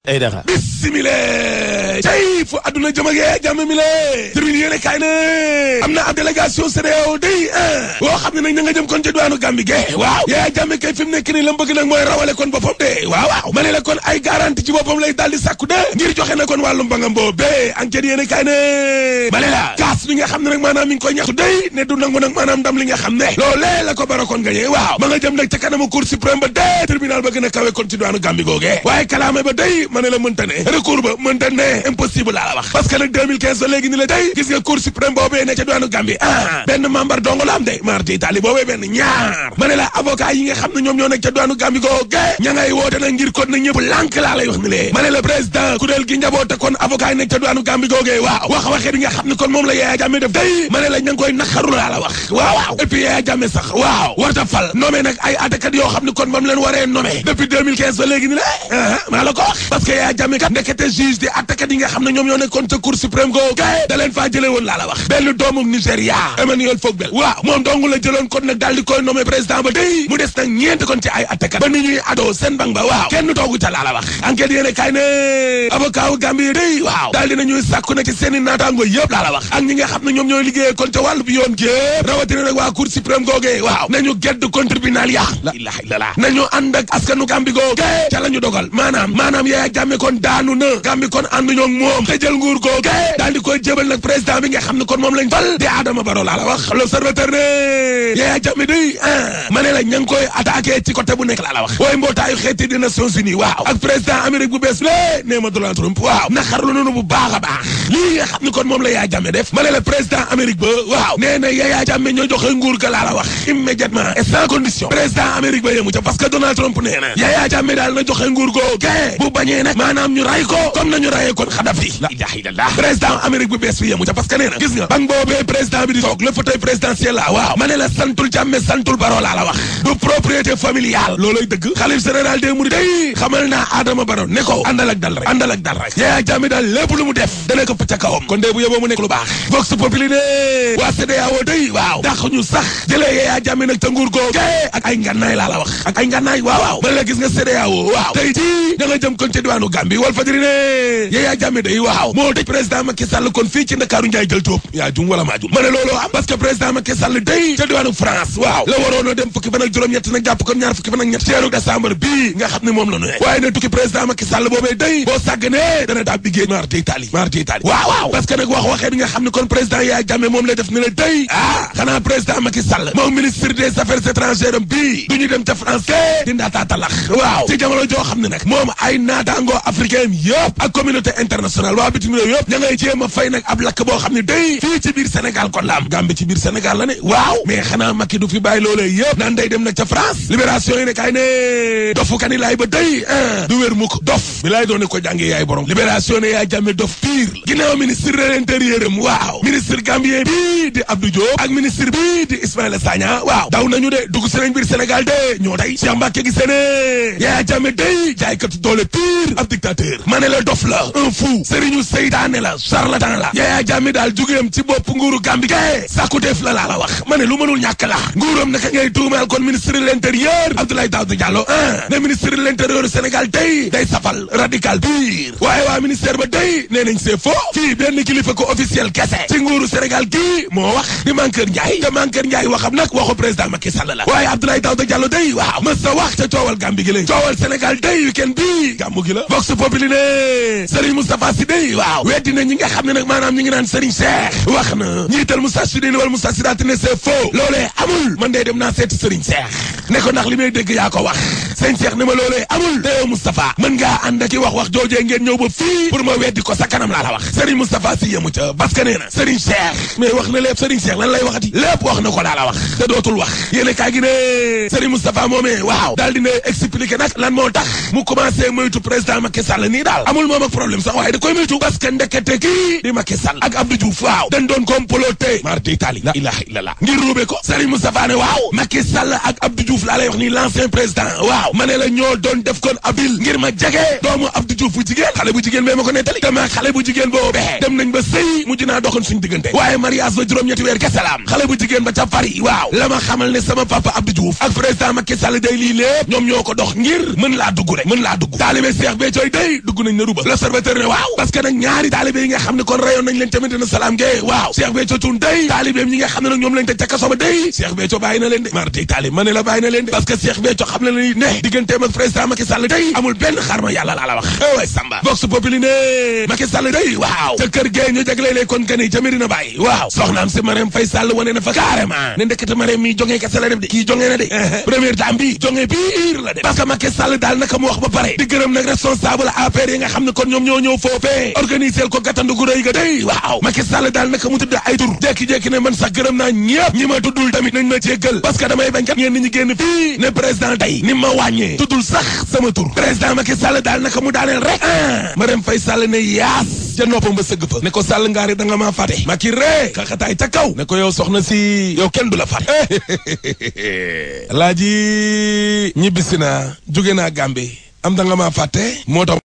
ay dara bismillah tey fu adduna jëmagee jàmm mi le termine yéene kaay ne am na ab délégation CEDEAO day ah boo xam ne nag ña nga jëm kon ci diwaanu Gambie ge waaw yaa jàmme kay fi mu nekk nii la mu bëgg nag mooy rawale kon boppam de waaw waaw ma ne la kon ay garantie ci boppam lay daal di sàkku de ngir joxe na kon wàllu mbangam boobee enquête yéene kaay ne ma ne la kaas bi nga xam ne nag maanaam mi ngi koy ñaxtu day ne du nangu nag maanaam ndam li nga xam ne loolee la ko bara kon gañee waaw ma nga jëm nag ca kanamu cour suprême ba de tribunal ba gën a kawe kon ci diwaanu Gambie googee waaye kalaame ba day ma ne la mënta ne recours ba mënta ne impossible laa la wax parce que nag 2015 ba léegi ni la day gis nga cour suprême boobee ne ca diwaanu Gambie ah benn membre dong la am de marti itali boobee benn ñaar ma ne la avocat yi nga xam ne ñoom ñoo nekk ca diwaanu Gambie googe ña ngay woote nag ngir kon na ñëpp lànk laa lay wax ni lee ma ne la président kuréel gi njaboote kon avocat yi nekk ca diwaanu Gambie googe waaw wax waxee bi nga xam ne kon moom la Yaya Jammeh def day ma ne la ña ngi koy naqaru laa la wax waaw waaw et puis Yaya Jammeh sax waaw warta fal nommé nag ay attakat yoo xam ne kon bam leen waree nommé depuis 2015 ba léegi ni la maa la ko wax parce que Yaya Jammeh kat ndekete juge di attakat yi nga xam ne ñoom ñoo nekkoon ca cour suprême googu da leen faa jëlee woon laa la wax benn doomu Nigéria Emmanuel Fogbel waaw moom dong la jëloon kon nag daal di koy nommé président ba day mu des nag ñeent kon ci ay attakat ba ni ñuy adoo seen bang ba waaw kenn toogu ca laa la wax enquête yéene kay ne avocat wu Gambie day waaw daal dina ñuy sàkku na ci seen i naataango yëpp laa la wax ak ñi nga xam ne ñoom ñooy liggéeyee kon ca wàllu bi yoon gépp rawatina nag waa cour suprême googee waaw nañu gedd kon tribunal ya la ilaha illallah nañu ànd ak askanu Gambie googee ca la ñu dogal maanaam maanaam Yaya Jammeh kon daanu na Gambie kon ànduñoo ak moom te jël nguur googee daal di koy jébal nag président bi nga xam ne kon moom lañ fal di Adama Barrow laa la wax l'observateur ne Yaya Jammeh day ah ma ne la ña ngi koy attaqué ci côté bu nekk laa la wax waaye mbootaayu xeeti di Nations Unies waaw ak président Amérique bu bees lé nee ma Donald Trump waaw naqarlu noonu bu baax a baax lii nga xam ne kon moom la Yaya Jammeh def ma ne la président Amérique ba waaw nee na Yaya Jammeh ñoo joxe nguur ga laa la wax immédiatement et sans condition président Amérique ba yemu ca parce que Donald Trump nee na Yaya Jammeh daal na joxe nguur goo ke bu bañee nag maanaam ñu ray ko comme nañu rayee kon Kadhafi la ilaha illallah président Amérique bu bees bi yemu ca parce que nee na gis nga bang boobee président bi di toog le fauteuil présidentiel la waaw ma ne la santul Jammeh santul Barrow laa la wax du propriété familiale looloy dëgg xalif général des mourides day xamal naa Adama Barrow ne ko àndal ak dal rek àndal ak dal rek Yaya Jammeh daal lépp lu mu def dana ko ca kawam kon dee bu yóbboo mu nekk lu baax vox populi ne waa CEDEAO day waaw dàq ñu sax jëlee Yaya Jammeh nag ca nguur googu ak ay ngànnaay laa la wax ak ay ngànnaay waaw waaw man la gis nga CEDEAO waaw tey jii da nga jëm kon ca diwaanu Gambie wal fajiri ne Yaya Jammeh day waaw moo tëj président Macky Sall kon fii ci Ndakaaru Njaay jël Jóob yaa jum wala maa jum ma ne looloo am parce que président Macky Sall day ca diwaanu France waaw la waroon a dem fukki fan ak juróom-ñett nag jàpp kon ñaar fukki fan ak ñett ceeru décembre bii nga xam ne moom la nu waaye ne tukki président Macky Sall boobee day boo sàgganee dana daal liggéey mar d' Italie mar d' Italie waaw waaw parce que nag wax waxee bi nga xam ne kon président Yaya Jammeh moom la def ne la day ah xanaa président Macky Sall moom ministre des affaires étrangères am bii du ñu dem ca France ke di ndaataa talax waaw ci jamono joo xam ne nag moom ay naataangoo africain yëpp ak communauté internationale waa bitim réew yëpp ña ngay jéem a fay nag ab lakk boo xam ne day fii ci biir Sénégal kon la am Gambie ci biir Sénégal la ne waaw mais xanaa Macky du fi bàyyi loolee yëpp naan day dem nag ca France libération yi ne kay ne dofu kani laay ba day du wér mukk dof bi laay doone ko jàngee yaay borom libération ne Yaya Jammeh dof pire ginnaaw ministre de l'intérieur am waaw ministre gambien bii di Abdou Diop ak ministre bii di Ismaïla Sagna waaw daw nañu de dugg si nañ biir Sénégal de ñoo tey Cheikh Mbacké gis ne Yaya Jammeh day jaaykatu doole pire ab dictateur ma ne la dof la un fou sëriñu seytaane la charlatan la Yaya Jammeh daal jugeem ci bopp nguuru Gambie ke sàkku def la laa la wax ma ne lu mënul ñàkk la nguuram naka ngay tuumaal kon ministre de l'intérieur Abdoulaye Daouda Diallo ah ne ministre de l'intérieur Sénégal day day safal radical pire waaye waa ministère ba day nee nañ c'est faux fii benn kilifa ko officiel kese ci nguuru Sénégal kii moo wax di Mankeur Ndiaye te Mankeur Ndiaye waxam nag waxu président Macky Sall la waaye Abdoulaye Daouda Diallo day waaw mës sa wax ca coowal Gambie gi la coowal Sénégal day week-end bii gàmmu gi la Vox Populi ne Serigne Moustapha Sy day waaw weddi na ñi nga xam ne nag maanaam ñi ngi naan Serigne Cheikh wax na ñiital Moustarchidine wala Moustarchidaty ne c'est faux loolee amul man day dem naa seeti Serigne Cheikh ne ko ndax li may dégg yaa ko wax sëñ Cheikh ne ma loolee amul te yow Moustapha mën ngaa ànd ak wax wax joojee ngeen ñëw ba fii pour ma weddi ko sa kanam laa la wax Serigne Moustapha Sy yemu ca parce que nee na Serigne Cheikh mais wax na lépp Serigne Cheikh lan lay waxati lépp wax na ko laa la wax te dootul wax yéene kaa gi ne Serigne Moustapha moomee waaw daal dina expliquer nag lan moo tax mu commencé moytu président Macky Sall nii daal amul moom ak problème sax waaye da koy moytu parce que ndekete kii di Macky Sall ak Abdou Diouf waaw dañ doon comploté mar d'Italie la ilaha illallah ngir ruube ko Serigne Moustapha ne waaw Macky Sall ak Abdou Diouf laa lay wax nii l'ancien président waaw ma ne la ñoo doon def kon abil ngir ma jege doomu Abdou Diouf bu jigéen xale bu jigéen bee ma ko nettali dama xale bu jigéen boobee dem nañ ba sëy mujj dinaa doxoon suñu diggante waaye mariage ba juróom-ñetti weer kese la am xale bu jigéen ba ca Paris waaw la ma xamal ne sama papa Abdou Diouf ak président Macky Sall day lii lépp ñoom ñoo ko dox ngir mën laa dugg rek mën laa dugg taalibe Cheikh Béthio day dugg nañ na ruba l'observateur ne waaw parce que nag ñaari taalibe yi nga xam ne kon rayoon nañ leen tamit dina salaam ge waaw Cheikh Béthio Thioune day taalibeem ñi nga xam ne nag ñoom lañ teg ca kaso ba day Cheikh Béthio bàyyi na leen de mar day taalib ma ne la bàyyi na leen de parce que Cheikh Béthio xam na ne ne digganteem ak président Macky Sall day amul benn xarma yàlla laa la wax way Samba Vox Populi ne Macky Sall day waaw ca kër gee ñu jaglelee kon gani ca Medina Baye waaw soxnaam si Marème Faye Sall wane na fa carrément ne ndekete Marème mi jongee kese la def de kii jongee na de première dame bi jongee biir la de parce que Macky Sall daal naka mu wax ba pare di gërëm nag responsable APR yi nga xam ne kon ñoom ñoo ñëw foofee organiser ko gàttandu gu rëy ga day waaw Macky Sall daal naka mu tudd ay tur jékki-jékki ne man sax gërëm naa ñëpp ñi ma tuddul tamit nañ ma jéggal parce que damay bañ kat ñeen ñi génn fii ne président tey ni ma wàññee tuddul sax sama tur président Macky Sall daal naka mu daaneel rek ah Marème Faye Sall ne yaas ca noppam ba sëgg fa ne ko Sall ngaari da nga maa fàtte Macky ree xaxataay ca kaw ne ko yow soxna si yow kenn du la fàtte laa ji ñibbisi naa jóge naa Gambie am da nga maa fàtte moo tax